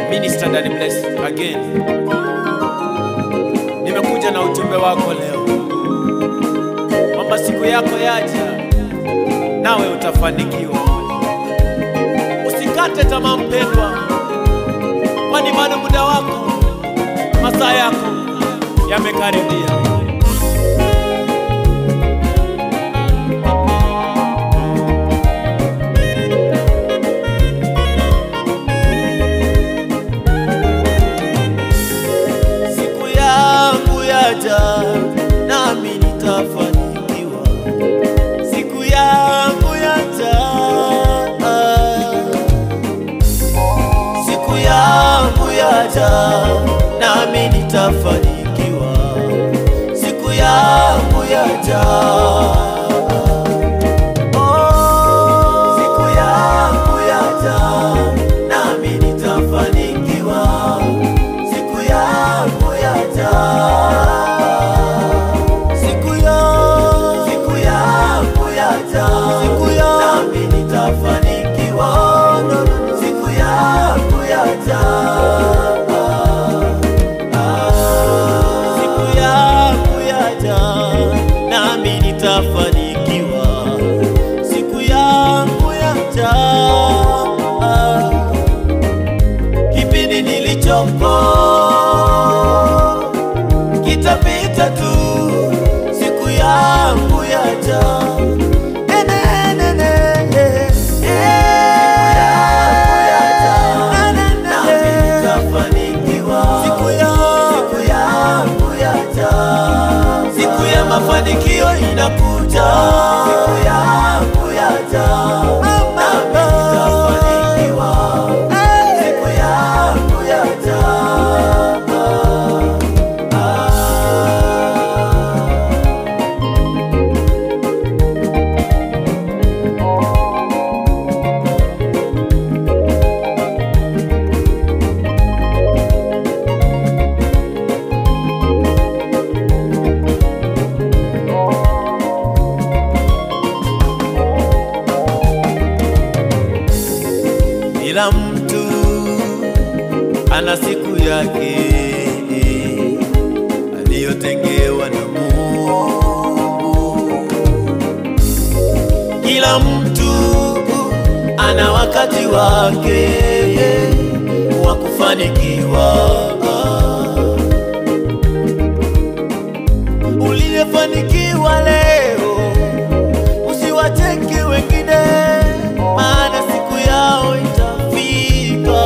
Minister Danny Bless again. Nimekuja na ujumbe wako leo kwamba siku yako yaja, nawe utafanikiwa. Usikate tamaa mpendwa, kwani bado muda wako, masaa yako yamekaribia. Siku yangu yaja, nami nitafanikiwa. Siku yangu yaja, siku yangu yaja, nami nitafanikiwa. Siku yangu yaja. Oh, siku yangu yaja, nami nitafanikiwa. Siku yangu yaja. Siku ya siku yangu yaja. Siku ya nami nitafanikiwa. Siku yangu yaja. Siku yangu yaja, nami nitafanikiwa. Siku yangu yaja. Kipindi nilichopo kitapita tu, siku yangu yaja. Ene, ene, ene, eh, eh. Ene, ene, Siku yangu yaja. Siku ya mafanikio inakuja. Siku yangu yaja. Nami nitafanikiwa. Siku yangu yaja. Kila mtu ana siku yake aliyotengewa na Mungu. Kila mtu ana wakati wake wa kufanikiwa. Uliyefanikiwa leo usiwacheke wengine, maana siku yao itafika.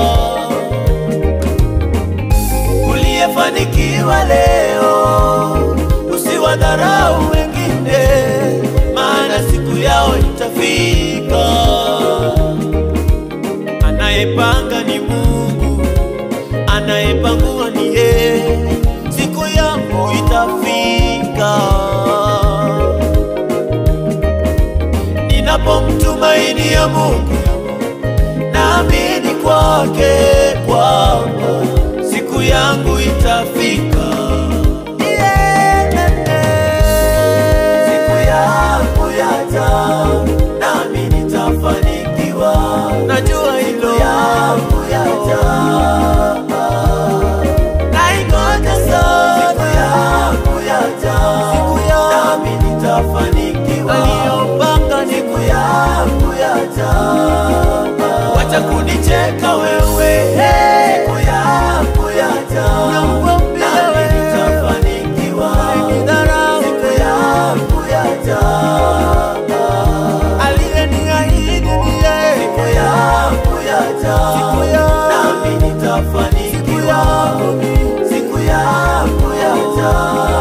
Uliyefanikiwa leo usiwadharau wengine, maana siku yao itafika. Anayepanga ni Mungu, anayepangua ni yeye. Siku yangu itafika. Ninapomtumaini ya Mungu, naamini kwake kwamba siku yangu itafika. Siku yangu yaja, nami nitafanikiwa. Najua hilo yangu yaja. Naingoja sana. Siku yangu yaja. Siku nami nitafanikiwa. Aliyopanga siku yangu yaja. Wacha kunicheka wewe. Siku yangu yaja. Nami nitafanikiwa. Siku yangu yaja. Aliyeniahidi ni yeye. Siku yangu yaja. Nami nitafanikiwa. Siku yangu yaja.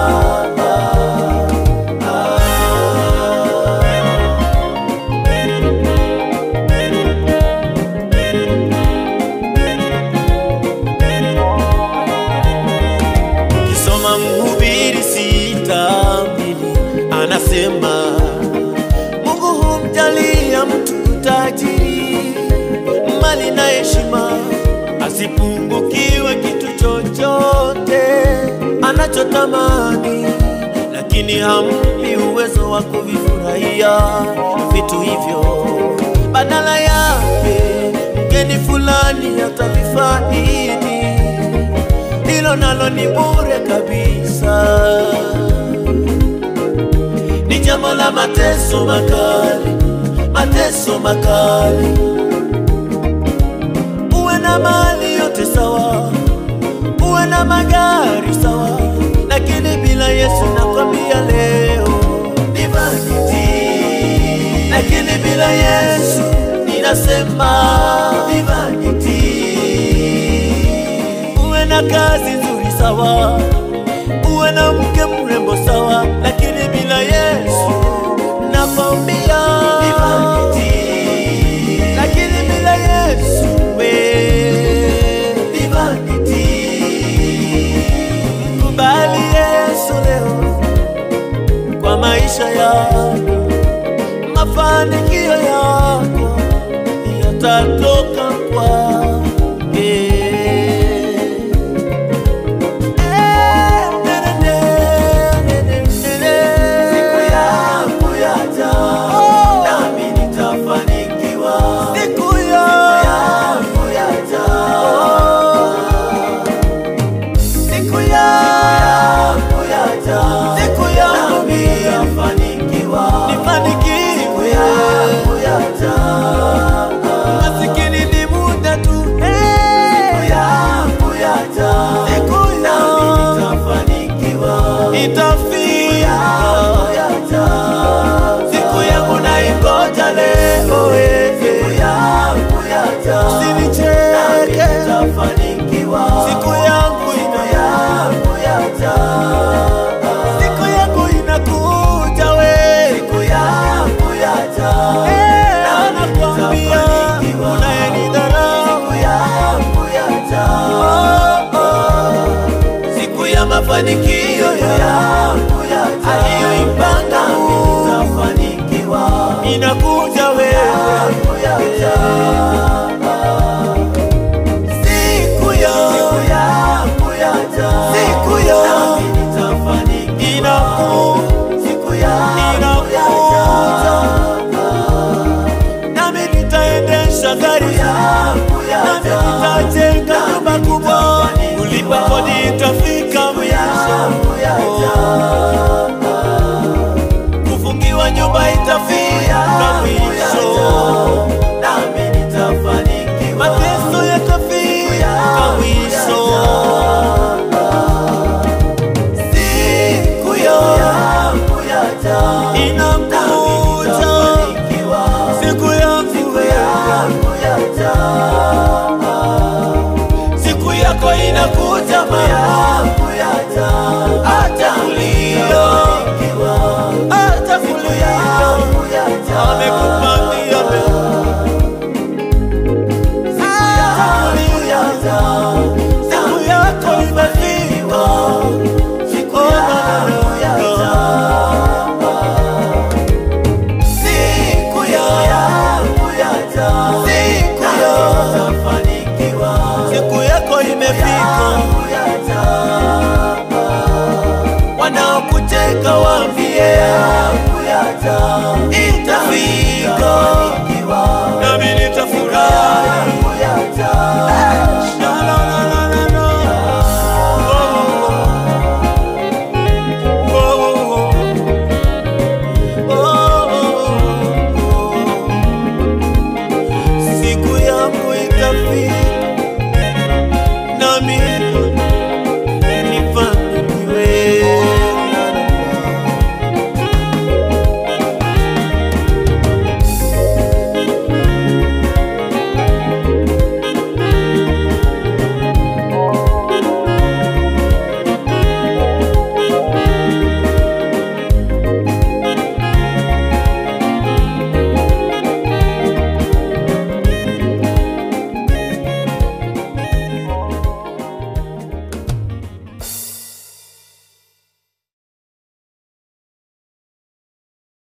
Ukisoma Mhubiri sita mbili anasema Mungu humjalia mtu utajiri, mali na heshima, asipungukiwe kitu chochote anachotamani, lakini hampi uwezo wa kuvifurahia vitu hivyo. Badala yake ni fulani atavifaidi, hilo nalo ni bure kabisa. Ni jambo la mateso makali, mateso makali. Uwe na mali yote sawa, uwe na magari sawa, lakini bila Yesu nakwambia leo ni vanity. Lakini bila Yesu ninasema ni vanity. Uwe na kazi nzuri sawa, uwe na mke mrembo sawa, lakini bila Yesu nakwambia ni vanity. Lakini bila Yesu we ni vanity. Kubali Yesu leo kwa maisha yako, mafanikio yako yatatoka kwake. Siku yangu yaja, nami nitafanikiwa. Siku yangu yaja, siku yangu yaja, siku yangu nitafanikiwa, nifanikiwe. Siku yangu yaja, masikini ni muda tu. Siku yangu yaja, siku yangu nitafanikiwa, itafika. Siku yangu naingoja leo, eh. siku yangu yaja, usinicheke, nitafanikiwa. Siku yangu yangu yaja, siku yangu inakuja we, siku yangu yaja, na nakwambia unayenidharau, siku yangu yaja, siku ya mafanikio yangu yaja, aliyoipanga nitafanikiwa, inakuja wewe yangu yaja siku yangu yaja, siku yangu inaku siku yangu yaja, nami nitaendesha gari nami nitajenga nyumba kubwa, kulipa kodi itafika mwisho, kufungiwa nyumba itafika mwisho mateso yatafika mwisho. Siku yangu inakuja, siku yangu siku yako inakuja, mama, hata kulia, hata kulia, amekupangia mema. Siku yako imefika. Siku yangu yaja, siku yangu siku yako imefika. Wanaokuteka waambie itafika, nami nitafurahi. La, la, la, la, la, la. Oh, oh, oh. Oh, oh, oh. Siku yangu itafika.